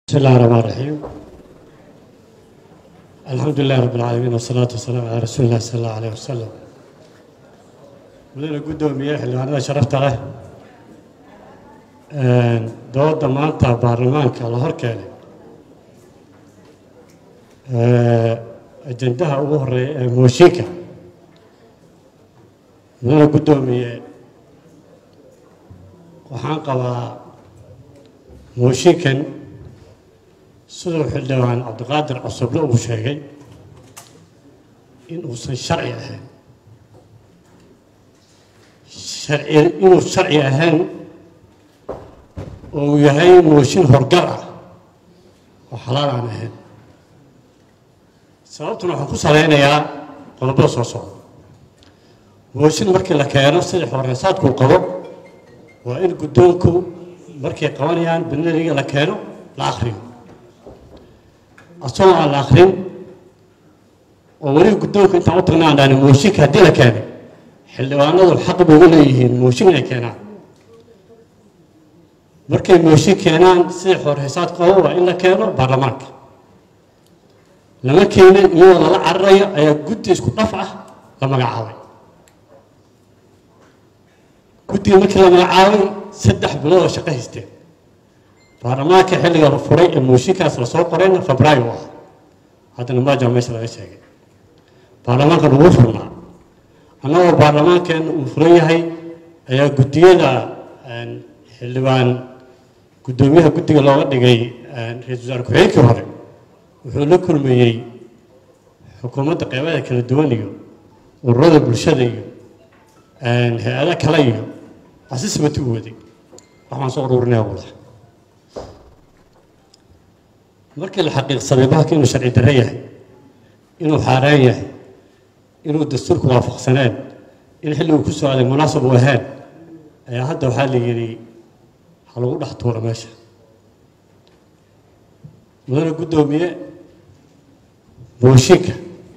بسم الله الرحمن الرحيم الحمد لله رب العالمين والصلاة والسلام على رسول الله صلى الله عليه وسلم mudane guddoomiye xildhibaanada sharafta leh dooda maanta baarlamaanka la hor keenay ajendaha ugu horeeya ee mooshinka mudane guddoomiye waxaan qabaa mooshinkan siduu xildhibaan cabdiqaadir cusuble uu sheegay in uusan sharci ahayn sharci inuu sharci ahayn oo uu yahay mooshin horgal ah oo xalaal aan ahayn sababtuna waxaan ku salaynayaa qodobada soo socda mooshin markii la keeno sida xoreysaadkuu qabo waa in guddoonku markay qabanayaan banariga la keeno la akhriyo asagoo aan la akrin oo weliba guddoonka intaan u tagna aan dhahni mooshinka haddii la keenay xildhibaanadu xaq bay ugu leeyihiin mooshin inay keenaan markay mooshin keenaan sida xoorheysaad qabo waa in la keeno baarlamaanka lama keenin iyadoo lala cararayo ayaa guddi isku dhaf ah la magacaabay guddiga markii la magacaabay saddex bilood oo shaqo haysteen baarlamaanka xilliga la furay ee mooshinkaas lasoo qorayna febraayo u ah haddana maaja meesha laga sheegay baarlamaankan ugu furnaa annagoo baarlamaankeena uu furan yahay ayaa guddiyada xildhibaan guddoomiyaha guddiga looga dhigay ra-iisul wasaare ku-xigeenkii hore wuxuu la kulmeeyey xukuumadda qeybaha kala duwan iyo ururada bulshada iyo hay-ada kale iyo asismati u waday waxaan soo ururinaya buu lahaa markii la xaqiiqsaday bahalka inuu sharci darre yahay inuu xaaraan yahay inuu dastuurku waafaqsaneen in xilligu ku soo aaday munaasab u ahayn ayaa hadda waxaa la yidhi ha lagu dhex tuuro meesha mudane guddoomiye mooshinka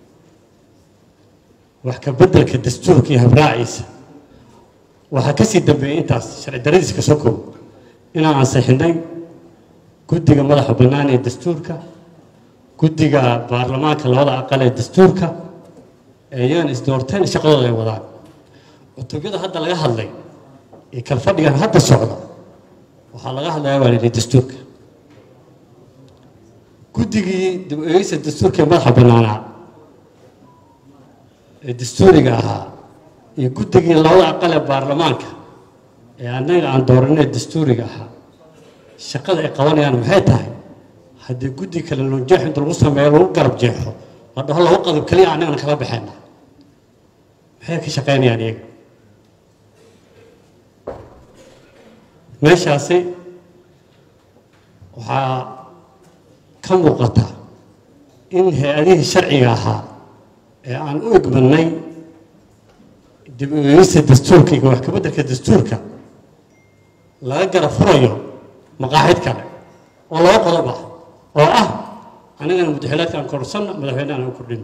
wax ka beddelka dastuurka iyo habraaciisa waxaa ka sii dambeeyey intaas sharci darradiisa ka soo koobo inaan ansixinay guddiga madaxa bannaan ee dastuurka guddiga baarlamaanka labada aqal ee dastuurka ayaan isdoorteen shaqadooda ay wadaan cutubyada hadda laga hadlay ee kalfadhigan hadda socda waxaa laga hadlayaa waa lihi dastuurka guddigii dib eegeysa dastuurka ee madaxa bannaanaa ee dastuuriga ahaa iyo guddigii labada aqal ee baarlamaanka ee annaga aan dooranay dastuuriga ahaa shaqada ay qabanayaan maxay tahay haddii guddi kale lonjeex inta lagu sameeyo lagu garab jeexo la dhaho laba qodob keliya annagana kala baxayna maxay ka shaqaynayaan iyaga meeshaasi waxaa ka muuqata in hay-adihii sharciga ahaa ee aan u egmadnay dib u eegista dastuurka iyo wax kabeddelka dastuurka laga gara furayo maqaaxid kale oo laba qodob ah oo ah anigana mudaxilaadka aan korsanno madaxweynehan aan u kordhino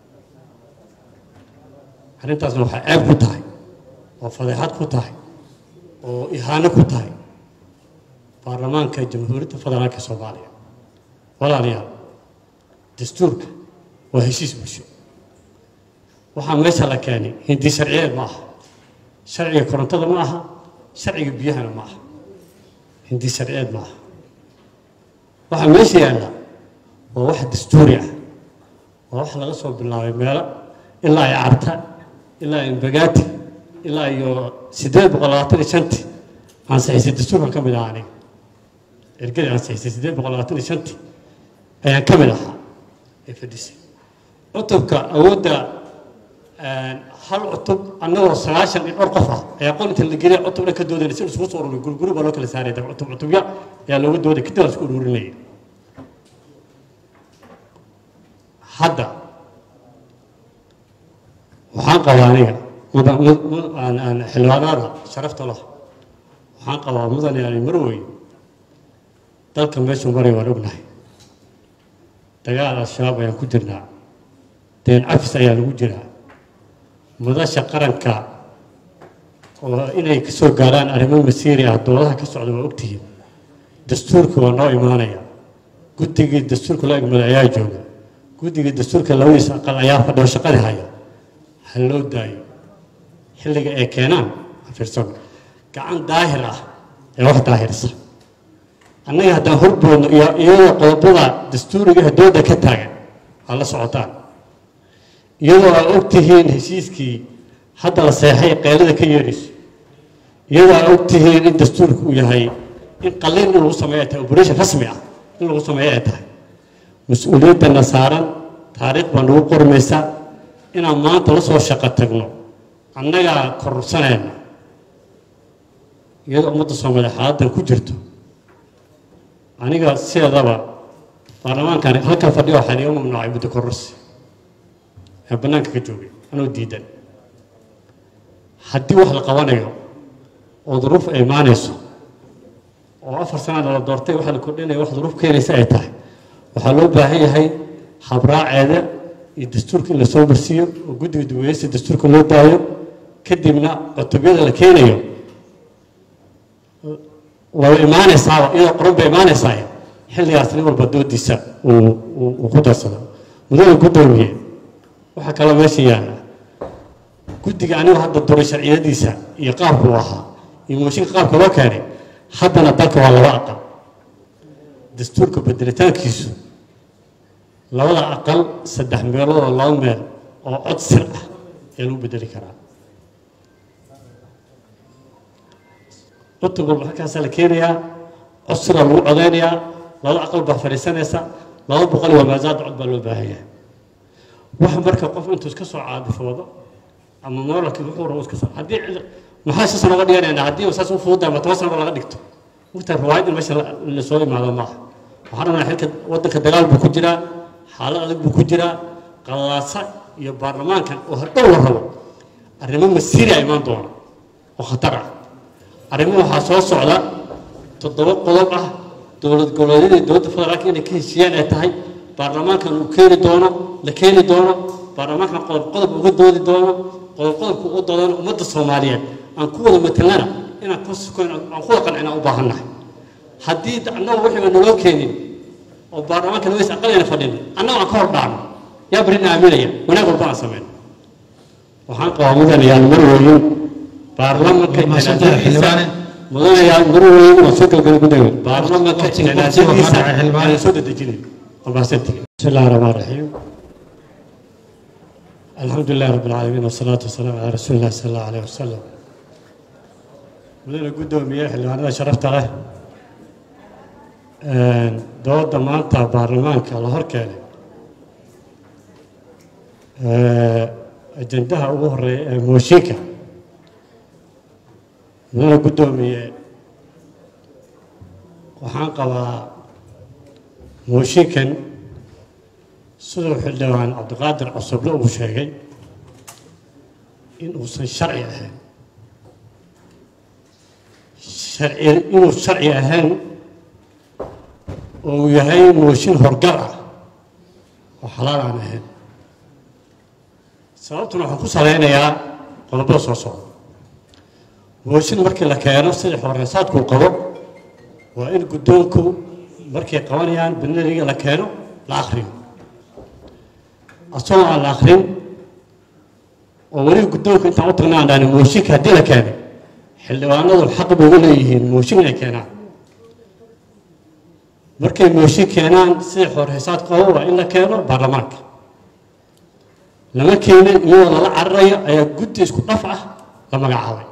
arrintaasna waxaa ceeb ku tahay oo fadeexad ku tahay oo ihaano ku tahay baarlamaanka jamhuuriyadda federaalka soomaaliya walaalayaal dastuurka waa heshiis bulsho waxaa meesha la keenay hindi sharciyeed ma aha sharciga korontada ma aha sharciga biyahana ma aha hindi sharciyeed ma aha waxaa meesha yaalla waa wax dastuuri ah waa wax laga soo bilaabay meelo ilaa ay carta ilaa ay imbagaati ilaa iyo siddeed boqol labaatan iyo shanti ansixisay dastuurkan ka mid ahaa aniga ergadii ansixisay siddeed boqol labaatan iyo shanti ayaan ka mid ahaa ee fadhisay cutubka awoodda hal cutub annagoo sagaashan iyo dhowr qof ah ayaa qol inta la geliya cutub dhan ka doodayna si isugu soo ururay guriguri baa loo kala saaraya cutub cutubya ayaa looga dooday kadib la isku ururinaya hadda waxaan qabaa aniga xildhibaanada sharafta lah waxaan qabaa mudan yani marwey dalka meeshuu maray waan ognahay dagaal al-shabaab ayaan ku jirnaa deen cafis ayaa lagu jiraa madasha qaranka oo inay ka soo gaaraan arrimo masiiri ah doodaha ka socda waa ogtihiin dastuurka waa noo imaanaya guddigii dastuurka loo egmada ayaa jooga guddigii dastuurka labadiisa aqal ayaa fadhiyo shaqadii haya ha loo daayo xilliga ay keenaan fiirsan gacan daahir ah ee wax daahirsa annaga haddaan horboodno iyo iyadoo qodobada dastuuriga dooda ka taagan aa la socotaan iyadoo aa og tihiin heshiiskii hadda la seexay qeylada ka yeedhayso iyadoo aa og tihiin in dastuurka uu yahay in qalin in lagu sameeyo ay tahay operation rasmi ah in lagu sameeyo ay tahay mas-uuliyaddana saaran taariikh baa nagu qormaysa inaan maanta la soo shaqo tagno annagaa kororsanayna iyadoo ummadda soomaaliya xaaladdan ku jirto aniga sideedaba baarlamaankan halkan fadhiyo waxaan iga mamnuucay muddo kororsi ee bannaanka ka joogay anoo diidan haddii wax la qabanayo oo duruuf ay imaanayso oo afar sanada la doortay waxa la kordhinaya wax duruuf keenaysa ay tahay waxaa loo baahan yahay habraaceeda iyo dastuurka in lasoo marsiiyo oo guddiga duweyeysta dastuurka loo daayo kadibna cutubyada la keenayo waa imaanaysaaba iyadoo qoran bay imaanaysaa xilligaas nin walba doodiisa uu ku darsado mudada guddoomiye waxaa kaloo meesha yaalla guddiga anigu hadda duray sharciyadiisa iyo qaabku uu ahaa iyo mooshinka qaabka loo keenay haddana dalka waa laba aqal dastuurka bedelitaankiisu labada aqal saddex meelood oo laba meel oo cod sir ah ayaa lagu bedeli karaa cutub walba halkaasaa la keenayaa cod siraa lagu codeynayaa laba aqal baa fadhiisanaysa laba boqol iyo maasaada cod baa loo baahan yahay waxa marka qof intuu iska soo caadifoodo ama mooralkii wuxuu rabo iska soo haddii maxaa si sano uga dhiganaynaa haddii saas u fududahay ma toban sano laga dhigto wagtaa riwaayad in meesha lasoo imaado maaha waxaan rabnaa xilka waddanka dagaal buu ku jiraa xaalad adag buu ku jiraa qallaasa iyo baarlamaankan oo hordhow la rabo arrimo masiiri a imaan doona oo khatar ah arrimo waxaa soo socda toddoba qodob ah dowlad goboleedyada iyo dowladda federaalka inay ka heshiiyaan ay tahay baarlamaankan uu keeni doono la keeni doono baarlamaankan qodob qodob uga doodi doono qodob qodobku uga doodana ummadda soomaaliyeed aan ku wada matelnana inaan ka sukoyn aan ku wada qancinaa u baahannahay haddii annaga wixiiba naloo keenin oo baarlamaanka laweys aqalayna fadhin annaga aan ka hor dhaacno yaa barina aaminaya wanaag walba aan sameyn waxaan qabaa mudanayaal mar weyn baarlamanka janaasadiisa mudanayaal mar weyn waa soo galgala gudaga baarlamanka janaasadiisa aan soo dedejinin ومحسنتك بسم الله الرحمن الرحيم الحمد لله رب العالمين والصلاة والسلام على رسول الله صلى الله عليه وسلم مدينة قدومية xildhibaanada sharafta leh dooda maanta baarlamaanka la hor keenay ajendaha ugu horeeya ee mooshinka mudane guddoomiye waxaan qabaa mooshinkan siduu xildhibaan cabdiqaadir cusuble uu sheegay in uusan sharci ahayn sharci inuu sharci ahayn oo uu yahay mooshin horgal ah oo xalaal aan ahayn sababtuna waxaan ku salaynayaa qodobada soo socda mooshin markii la keeno sida xoreysaadkuu qabo waa in guddoonku markay qabanayaan banariga la keeno la akriyo asagoo aan la akrin oo weliba guddoonka intaan u tagna aan dhahni mooshinka haddii la keenay xildhibaanadu xaq bay u leeyihiin mooshin inay keenaan markay mooshin keenaan sida xoorhaysaad qabo waa in la keeno baarlamaanka lama keenin iyadoo lala cararayo ayaa guddi isku dhaf ah la magacaabay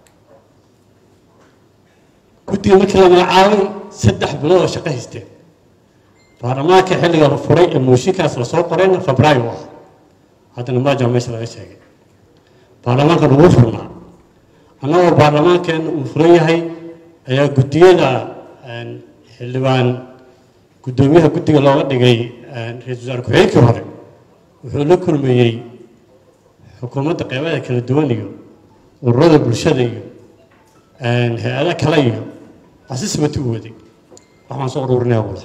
guddiga markii la magacaabay saddex bilood oo shaqo haysteen baarlamaanka xilliga la furay ee mooshinkaas lasoo qorayna febraayo ah haddana maaja meesha laga sheegay baarlamaankan ugu furnaa annagoo baarlamaankeena uu furan yahay ayaa guddiyada xildhibaan guddoomiyaha guddiga looga dhigay ra-iisul wasaare ku-xigeenkii hore wuxuu la kulmayey xukuumadda qeybada kala duwan iyo ururada bulshada iyo hay-ada kale iyo asismati u waday waxaan soo ururinaya wada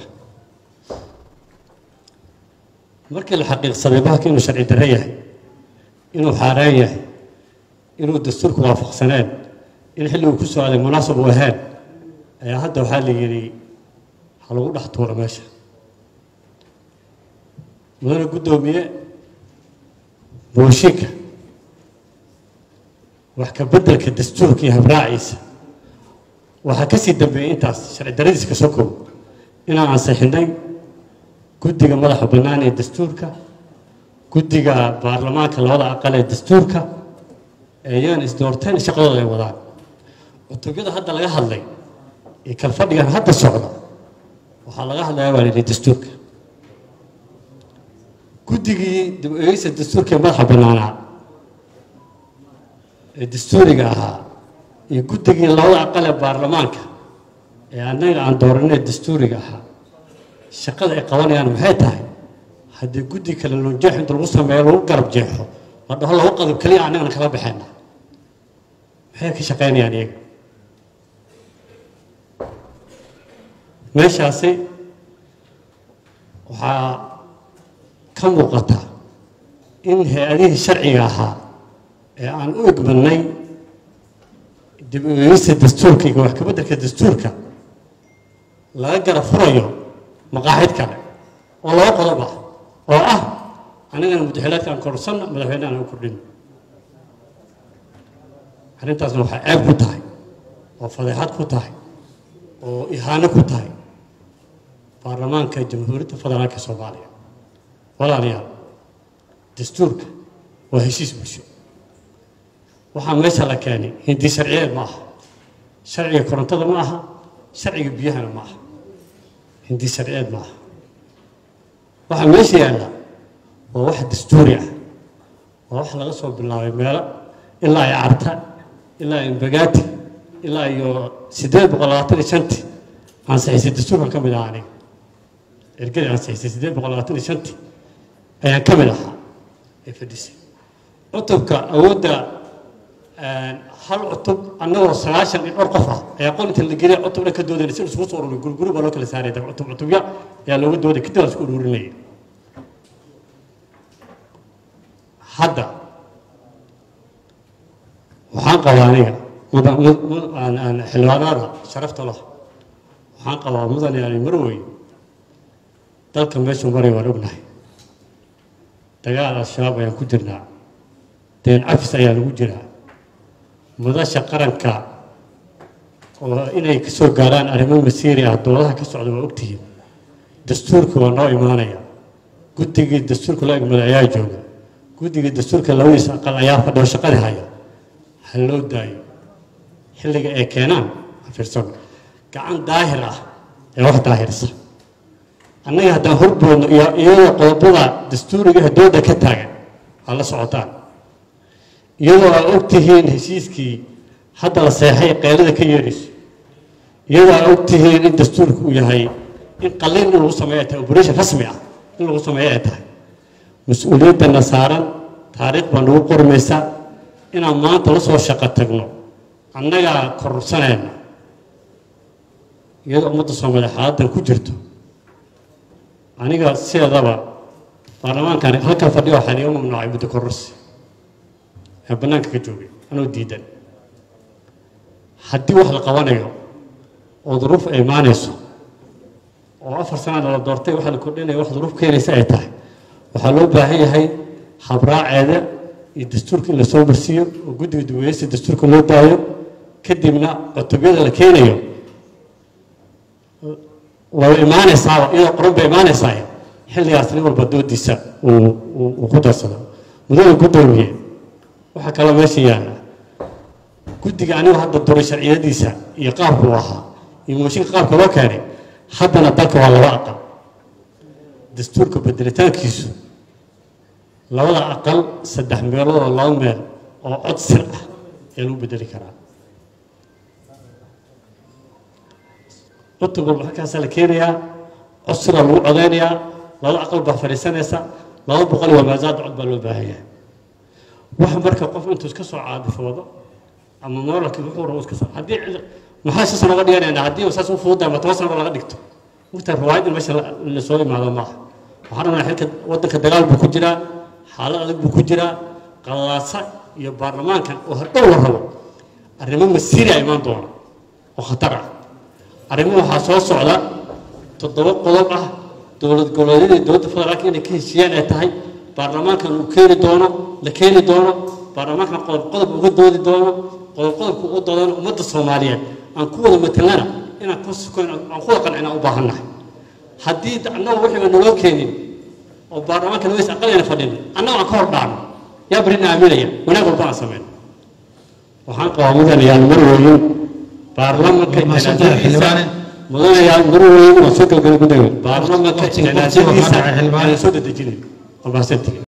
markii la xaqiiqsaday bahalka inuu sharci darre yahay inuu xaaraan yahay inuu dastuurku waafaqsaneen in xilliguu ku soo aaday munaasab u ahayn ayaa hadda waxaa la yidhi ha lagu dhex tuuro meesha mudane guddoomiye mooshinka wax ka beddelka dastuurka iyo habraaciisa waxaa ka sii dambeeyey intaas sharci daradiisa kasoo koobo inaan ansixinay guddiga madaxa bannaan ee dastuurka guddiga baarlamaanka labada aqal ee dastuurka ayaan isdoorteen shaqadooda ay wadaan cutubyada hadda laga hadlay iyo kalfadhigan hadda socda waxaa laga hadlaya waa lihi dastuurka guddigii dib u eegeysa dastuurka ee madaxa bannaanaa ee dastuuriga ahaa iyo guddigii labada aqal ee baarlamaanka ee annaga aan dooranay dastuuriga ahaa shaqada ay qabanayaan maxay tahay haddii guddi kale lonjeex inta lagu sameeyo lagu garab jeexo la dhaho laba qadab keliya annagana kala baxayna maxay ka shaqaynayaan iyaga meeshaasi waxaa ka muuqata in hay-adihii sharciga ahaa ee aan u egmadnay dib u eegista dastuurka iyo wax kabeddelka dastuurka laga gara furayo maqaaxid kale oo laba qodob ah oo ah anigana mudaxilaadka aan korsanno madaxweyne aan u kordhino arrintaasna waxaa ceeb ku tahay oo fadeexad ku tahay oo ihaano ku tahay baarlamaanka jamhuuriyadda federaalka soomaaliya walaalayaal dastuurka waa heshiis bulsho waxaa meesha la keenay hindi sharciyeed ma aha sharciga korontada ma aha sharciga biyahana ma aha hindi sharciyeed ma aha waxaa meesha yaalla waa wax dastuuri ah waa wax laga soo bilaabay meelo ilaa ay carta ilaa ay mbagaati ilaa iyo siddeed boqol labaatan iyo shantii ansixisay dastuurkan ka mid ahaa aniga ergadii ansixisay siddeed boqol labaatan iyo shantii ayaan ka mid ahaa ee fadhisay cutubka awoodda hal cutub annagoo sagaashan iyo dhowr qof ah ayaa qol inta la geliya cutub dhan ka doodayna si isugu soo ururin guriguri baa loo kala saaray cutub cutubya ayaa looga dooday kadib la isku ururinaya hadda waxaan qabaa aniga xildhibaanada sharafta lah waxaan qabaa mudan yani marwey dalka meeshuu maray waan ognahay dagaal al-shabaab ayaan ku jirnaa deen cafis ayaa lagu jiraa mudasha qaranka oo inay ka soo gaaraan arrimo masiiri ah dowladaha ka socda waa ogtihiin dastuurka waa noo imaanaya guddigii dastuurka loo egmada ayaa jooga guddigii dastuurka labadiisa aqal ayaa fadhiyo shaqadii haya ha loo daayo xilliga ay keenaan fiirsan gacan daahir ah ee wax daahirsa annaga haddaan horboodno iyo iyadoo qodobada dastuuriga ee dooda ka taagan waa la socotaan iyadoo aa ogtihiin heshiiskii hadda la seexay qeylada ka yeerayso iyadoo aa ogtihiin in dastuurka uu yahay in qalin in lagu sameeyo ay tahay operation rasmi ah in lagu sameeyo ay tahay mas-uuliyaddana saaran taariikh baa nagu qormaysa inaan maanta la soo shaqo tagno annagaa kororsanayna iyadoo ummadda soomaaliya xaaladdan ku jirto aniga sideedaba baarlamaankan halkan fadhiyo waxaan iga mamnuucay muddo kororsi ee bannaanka ka joogay anoo diidan haddii wax la qabanayo oo duruuf ay imaanayso oo afar sanana la doortay waxa la kordhinaya wax duruuf keenaysa ay tahay waxaa loo baahan yahay habraaceeda iyo dastuurka in lasoo marsiiyo oo guddiga duweyeysta dastuurka loo daayo kadibna cutubyada la keenayo way imaanaysaaba iyadoo qoran bay imaanaysaa xilligaas nin walba doodiisa uu ku darsado mudada guddoomiye waxaa kaloo meesha yaalla guddiga anigu hadda duray sharciyadiisa iyo qaabku u ahaa iyo mooshinka qaabka loo keenay haddana dalka waa laba aqal dastuurka bedelitaankiisu labada aqal saddex meelood oo laba meel oo cod sir ah ayaa lagu bedeli karaa cutub walba halkaasaa la keenayaa cod siraa lagu codeynayaa laba aqal baa fadhiisanaysa laba boqol waa maasaad cod baa loo baahan yahay wax marka qof intuu iska soo caadifoodo ama moolakii wuxuu rabo iska soo haddii maxaa shan sano uga dhiganaynaa haddii saas u fududahay ma toban sano laga dhigto wugtaa riwaayad in meesha la soo imaado maaha waxaan rabnaa xilka waddanka dagaal buu ku jiraa xaalad adag buu ku jiraa qalaasa iyo baarlamaankan oo hadhow la rabo arrimo masiiri a imaan doona oo khatar ah arrimo waxaa soo socda toddoba qodob ah dowlad goboleedyada dowladda federaalka inay ka heshiiyaan ay tahay baarlamaankan uu keeni doono la keeni doono baarlamaankan qodob qodob uga doodi doono qodob qodobka uga doodana ummadda soomaaliyeed aan ku wada matelana inaan ku sukoyn aan ku wada qancina u baahannahay haddii annaga wixii aan naloo keenin oo baarlamaanka naweys aqalayna fadhin annaga aan ka hor dhaacno yaa barina aaminaya wanaag walba aan sameyn waxaan qabaa mudanayaal mar weyn baarlamanka Mahadsantahay, xildhibaane. mudanayaal mar weyn waa soo galgala gudaga baarlamanka Waqtiga- waqtiga waxaa janaasadiisa dhacay, xildhibaane. aan soo dedejinin waa mahadsantihiin